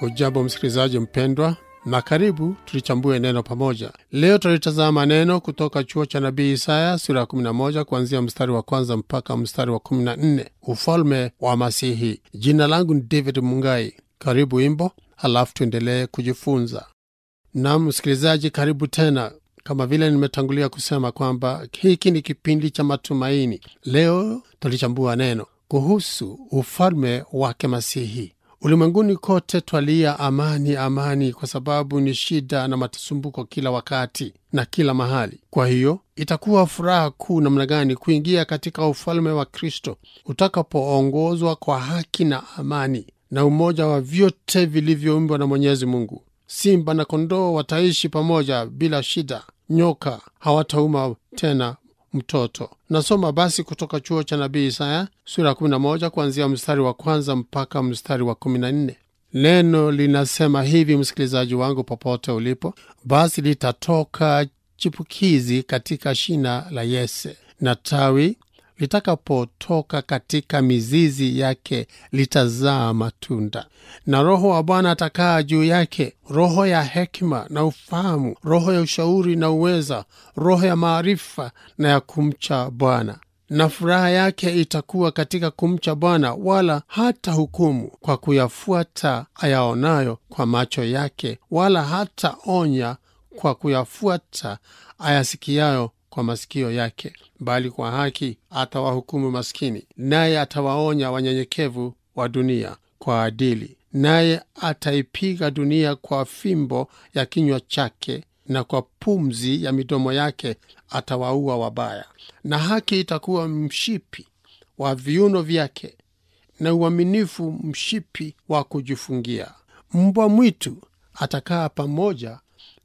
Hujambo msikilizaji mpendwa, na karibu tulichambue neno pamoja. Leo tulitazama neno kutoka chuo cha nabii Isaya sura ya 11 kuanzia mstari wa kwanza mpaka mstari wa 14, ufalme wa Masihi. Jina langu ni David Mungai. Karibu wimbo, halafu tuendelee kujifunza. Nam msikilizaji, karibu tena. Kama vile nimetangulia kusema kwamba hiki ni kipindi cha matumaini. Leo tulichambua neno kuhusu ufalme wake Masihi. Ulimwenguni kote twalia amani, amani, kwa sababu ni shida na matasumbuko kila wakati na kila mahali. Kwa hiyo itakuwa furaha kuu namna gani kuingia katika ufalme wa Kristo utakapoongozwa kwa haki na amani na umoja wa vyote vilivyoumbwa na Mwenyezi Mungu. Simba na kondoo wataishi pamoja bila shida, nyoka hawatauma tena mtoto. Nasoma basi kutoka chuo cha nabii Isaya sura ya 11 kuanzia mstari wa kwanza mpaka mstari wa 14. Neno linasema hivi, msikilizaji wangu, popote ulipo, basi litatoka chipukizi katika shina la Yese, na tawi litakapotoka katika mizizi yake litazaa matunda. Na Roho wa Bwana atakaa juu yake, roho ya hekima na ufahamu, roho ya ushauri na uweza, roho ya maarifa na ya kumcha Bwana. Na furaha yake itakuwa katika kumcha Bwana, wala hata hukumu kwa kuyafuata ayaonayo kwa macho yake, wala hata onya kwa kuyafuata ayasikiayo kwa masikio yake, bali kwa haki atawahukumu maskini, naye atawaonya wanyenyekevu wa dunia kwa adili. Naye ataipiga dunia kwa fimbo ya kinywa chake, na kwa pumzi ya midomo yake atawaua wabaya. Na haki itakuwa mshipi wa viuno vyake, na uaminifu mshipi wa kujifungia. Mbwa mwitu atakaa pamoja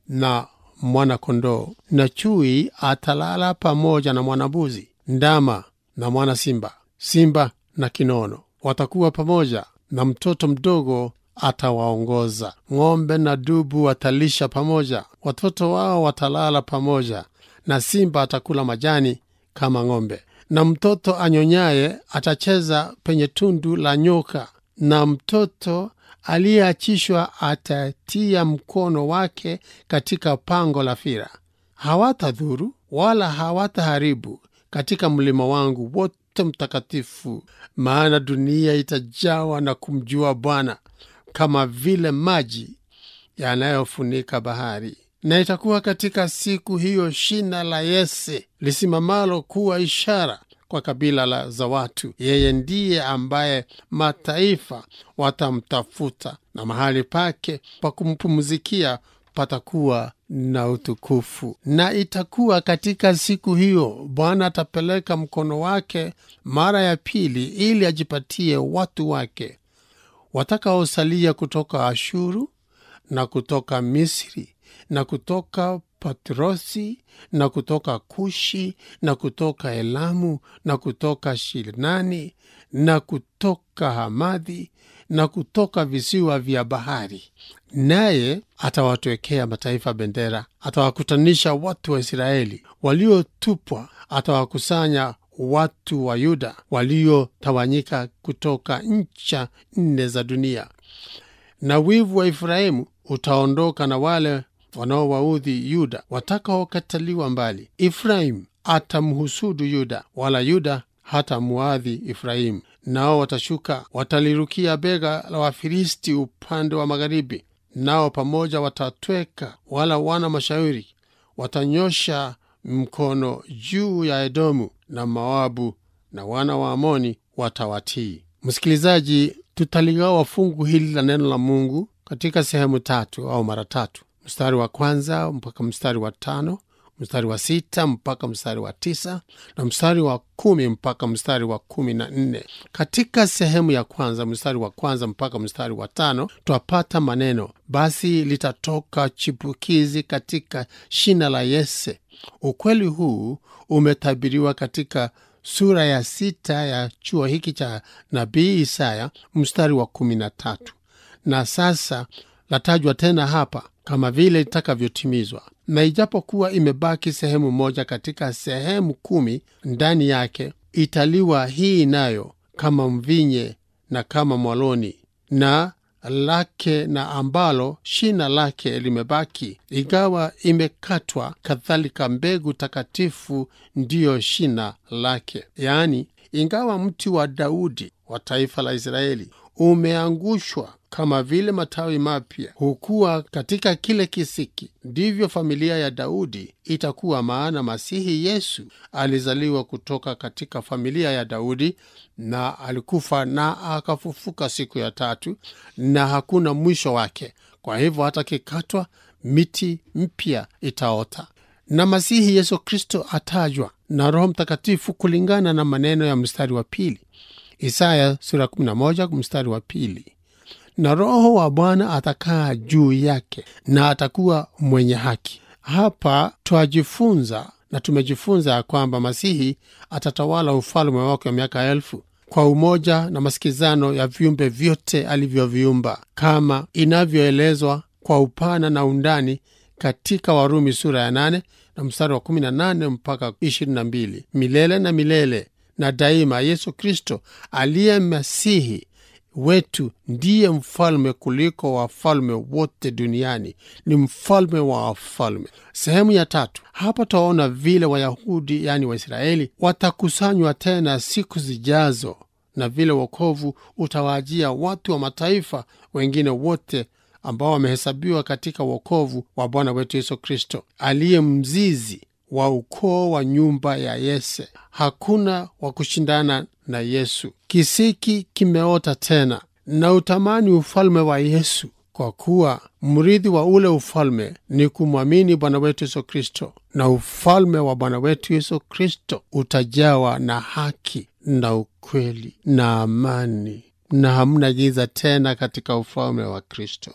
na mwana-kondoo, na chui atalala pamoja na mwana-mbuzi. Ndama na mwana-simba, simba na kinono watakuwa pamoja, na mtoto mdogo atawaongoza. Ng'ombe na dubu watalisha pamoja, watoto wao watalala pamoja, na simba atakula majani kama ng'ombe. Na mtoto anyonyaye atacheza penye tundu la nyoka, na mtoto aliyeachishwa atatia mkono wake katika pango la fira. Hawatadhuru wala hawataharibu katika mlima wangu wote mtakatifu, maana dunia itajawa na kumjua Bwana kama vile maji yanayofunika bahari. Na itakuwa katika siku hiyo shina la Yese lisimamalo kuwa ishara kwa kabila la za watu. Yeye ndiye ambaye mataifa watamtafuta, na mahali pake pa kumpumzikia patakuwa na utukufu. Na itakuwa katika siku hiyo Bwana atapeleka mkono wake mara ya pili, ili ajipatie watu wake watakaosalia kutoka Ashuru na kutoka Misri na kutoka Patrosi na kutoka Kushi na kutoka Elamu na kutoka Shilnani na kutoka Hamadhi na kutoka visiwa vya bahari. Naye atawatwekea mataifa bendera, atawakutanisha watu wa Israeli waliotupwa, atawakusanya watu wa Yuda waliotawanyika kutoka ncha nne za dunia. Na wivu wa Efraimu utaondoka na wale wanaowaudhi Yuda watakaokataliwa mbali. Efraimu atamhusudu Yuda, wala Yuda hatamuadhi Efraimu. Nao watashuka watalirukia bega la Wafilisti upande wa magharibi, nao pamoja watatweka, wala wana mashauri watanyosha mkono juu ya Edomu na Moabu, na wana wa Amoni watawatii. Msikilizaji, tutaligawa fungu hili la neno la Mungu katika sehemu tatu au mara tatu, mstari wa kwanza mpaka mstari wa tano, mstari wa sita mpaka mstari wa tisa na mstari wa kumi mpaka mstari wa kumi na nne. Katika sehemu ya kwanza, mstari wa kwanza mpaka mstari wa tano, twapata maneno basi litatoka chipukizi katika shina la Yese. Ukweli huu umetabiriwa katika sura ya sita ya chuo hiki cha nabii Isaya mstari wa kumi na tatu na sasa latajwa tena hapa kama vile itakavyotimizwa. Na ijapokuwa imebaki sehemu moja katika sehemu kumi ndani yake, italiwa hii nayo kama mvinye na kama mwaloni, na lake na ambalo shina lake limebaki, ingawa imekatwa, kadhalika mbegu takatifu ndiyo shina lake. Yaani, ingawa mti wa Daudi wa taifa la Israeli umeangushwa kama vile matawi mapya hukua katika kile kisiki, ndivyo familia ya Daudi itakuwa. Maana Masihi Yesu alizaliwa kutoka katika familia ya Daudi, na alikufa na akafufuka siku ya tatu, na hakuna mwisho wake. Kwa hivyo hata kikatwa, miti mpya itaota, na Masihi Yesu Kristo atajwa na Roho Mtakatifu kulingana na maneno ya mstari wa pili Isaya sura 11 mstari wa pili na Roho wa Bwana atakaa juu yake na atakuwa mwenye haki. Hapa twajifunza na tumejifunza ya kwamba Masihi atatawala ufalme wake wa miaka elfu kwa umoja na masikizano ya viumbe vyote alivyoviumba, kama inavyoelezwa kwa upana na undani katika Warumi sura ya 8 na mstari wa 18 mpaka 22. Milele na milele na daima, Yesu Kristo aliye Masihi wetu ndiye mfalme kuliko wafalme wote duniani, ni mfalme wa wafalme. Sehemu ya tatu, hapa twaona vile Wayahudi yaani Waisraeli watakusanywa tena siku zijazo, na vile wokovu utawaajia watu wa mataifa wengine wote ambao wamehesabiwa katika wokovu wa Bwana wetu Yesu Kristo, aliye mzizi wa ukoo wa nyumba ya Yese. Hakuna wa kushindana na Yesu. Kisiki kimeota tena na utamani ufalme wa Yesu, kwa kuwa mrithi wa ule ufalme ni kumwamini Bwana wetu Yesu Kristo, na ufalme wa Bwana wetu Yesu Kristo utajawa na haki na ukweli na amani, na hamna giza tena katika ufalme wa Kristo,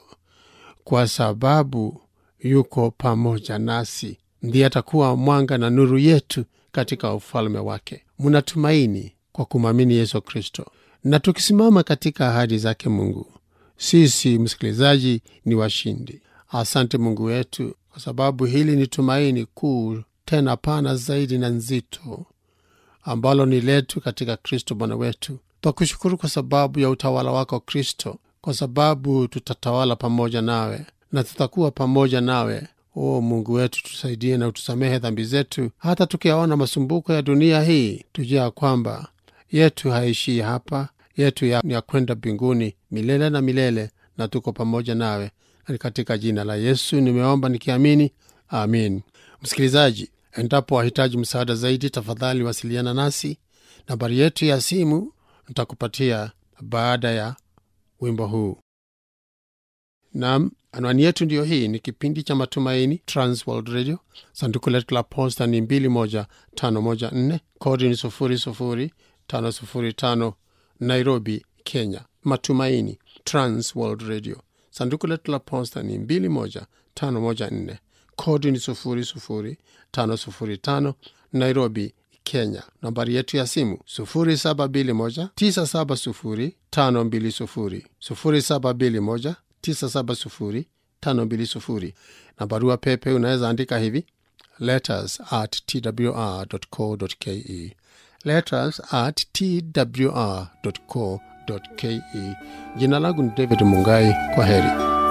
kwa sababu yuko pamoja nasi ndiye atakuwa mwanga na nuru yetu katika ufalme wake. Mnatumaini kwa kumwamini Yesu Kristo, na tukisimama katika ahadi zake Mungu, sisi msikilizaji ni washindi. Asante Mungu wetu, kwa sababu hili ni tumaini kuu tena pana zaidi na nzito ambalo ni letu katika Kristo Bwana wetu. Twakushukuru kwa sababu ya utawala wako Kristo, kwa sababu tutatawala pamoja nawe na tutakuwa pamoja nawe O Mungu wetu, tusaidie na utusamehe dhambi zetu, hata tukiyaona masumbuko ya dunia hii, tujua kwamba yetu haishii hapa, yetu ya, ya kwenda mbinguni milele na milele, na tuko pamoja nawe. Na katika jina la Yesu nimeomba nikiamini, amin. Msikilizaji, endapo wahitaji msaada zaidi, tafadhali wasiliana nasi. Nambari yetu ya simu nitakupatia baada ya wimbo huu. Nam, anwani yetu ndiyo hii. Ni kipindi cha Matumaini, Transworld Radio. Sanduku letu la posta ni 21514 kodi ni 00505 Nairobi, Kenya. Matumaini, Transworld Radio. Sanduku letu la posta ni 21514 kodi ni 00505 Nairobi, Kenya. Nambari yetu ya simu 0721 970 520 0721 970 na barua pepe unaweza andika hivi letters at twr.co.ke, letters at twr.co.ke. Jina langu ni David Mungai. Kwa heri.